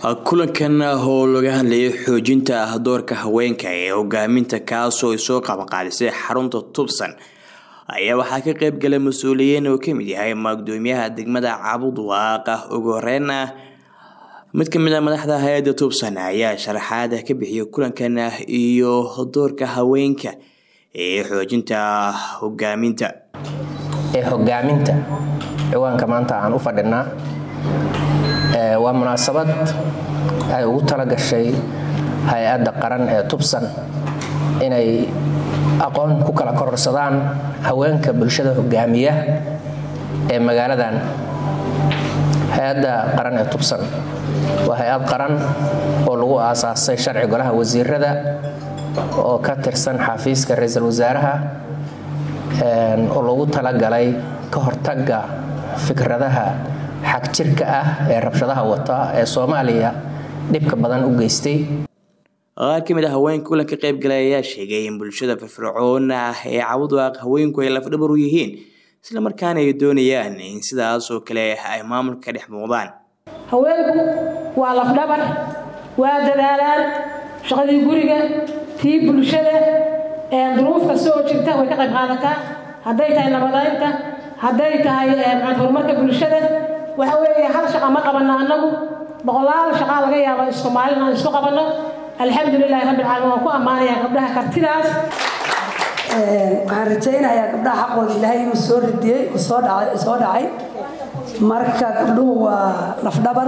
kulankan oo laga hadlayay xoojinta doorka haweenka ee hogaaminta kaasoo ay soo qabanqaadisay xarunta tubsan ayaa waxaa ka qeyb galay mas-uuliyiin uu kamid yahay gudoomiyaha degmada caabud waaqa ugu horeyn ah mid kamid a madaxda hay-adda tubsan ayaa sharaxaad ka bixiyay kulankan iyo doorka haweenka ee xoojinta hogaaminta ee hogaaminta ciwaanka maanta aan u fadhinaa waa munaasabad ay ugu talagashay hay-adda qaran ee tubsan inay aqoon ku kala kororsadaan haweenka bulshada hogaamiya ee magaaladan hay-adda qaran ee tubsan waa hay-ad qaran oo lagu aasaasay sharci golaha wasiirada oo ka tirsan xafiiska ra-iisul wasaaraha oo lagu talagalay ka hortaga fikradaha xagjirka ah ee rabshadaha wata ee soomaaliya dhibka badan u geystay qaar ka mid a haweenka kulanka qayb galay ayaa sheegay in bulshada firfircoon ah ee cabudwaaq haweenku ay lafdhabar u yihiin isla markaana ay doonayaan in sidaas oo kale ay maamulka dhex muuqdaan haweenku waa lafdhabar waa dadaalaan shaqadii guriga tii bulshada duruuf kasta oo jirta way ka qayb qaadataa hadday tahay nabadaynta hadday tahay horumarka bulshada waxa weeye hal shaqa ma qabanno annagu boqolaal shaqaa laga yaaba isku maalin aan isku qabanno alxamdulilahi rabbi alcaalamiin waan ku ammaanayaa gabdhaha kartidaas waxaan rajaynayaa gabdhaha xaqooda ilaahay inuu soo ridiyey soo dhacay marka gabdhuhu waa lafdhabar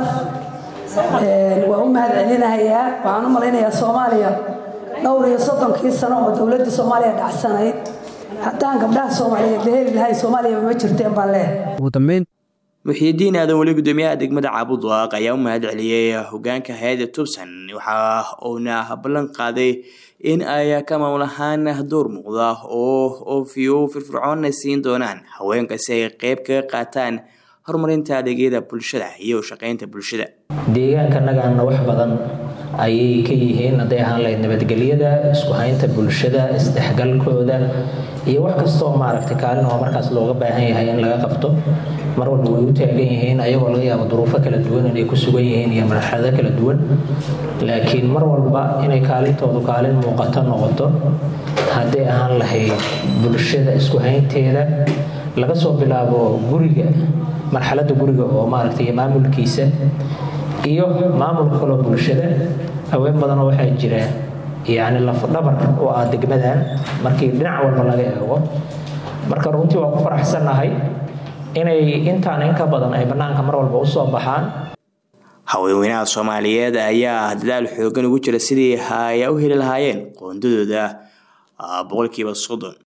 waa u mahad celinahayaa waxaan u malaynayaa soomaaliya dhowr iyo soddonkii sano oo dowladda soomaaliya dhacsanayd haddaan gabdhaha soomaaliyeed la heli lahay soomaaliyaba ma jirteen baan leehay muxiidiin aadan weli gudoomiyaha degmada caabudwaaq ayaa u mahad celiyey hogaanka hay-adda tubsan waxa uuna ballan qaaday in ay ka maamul ahaan door muuqda oo oofiyo firfircoonna siin doonaan haweenka si ay qeyb kaga qaataan horumarinta adeegyada bulshada iyo shaqeynta bulshada deegaankannagaana wax badan ayay ka yihiin hadday ahaan lahayd nabadgelyada isku haynta bulshada isdhexgalkooda iyo wax kastaoo maaragtay kaalin oo markaas looga baahan yahay in laga qabto mar walba way u taagan yihiin ayagoo laga yaabo duruufo kala duwan inay ku sugan yihiin iyo marxalado kala duwan laakiin mar walba inay kaalintoodu kaalin muuqato noqoto hadday ahaan lahayd bulshada isku haynteeda laga soo bilaabo guriga marxaladda guriga oo maaragtay maamulkiisa iyo maamulka kaloo bulshada haween badanoo waxaa jira yacni lafdhabar oo ah degmadan markii dhinac walba laga eego marka runtii waa ku faraxsannahay inay intaan in ka badan ay bannaanka mar walba u soo baxaan haweenweynaha soomaaliyeed ayaa dadaal xoogan ugu jira sidii ay u heli lahaayeen qoondadooda boqolkiiba soddon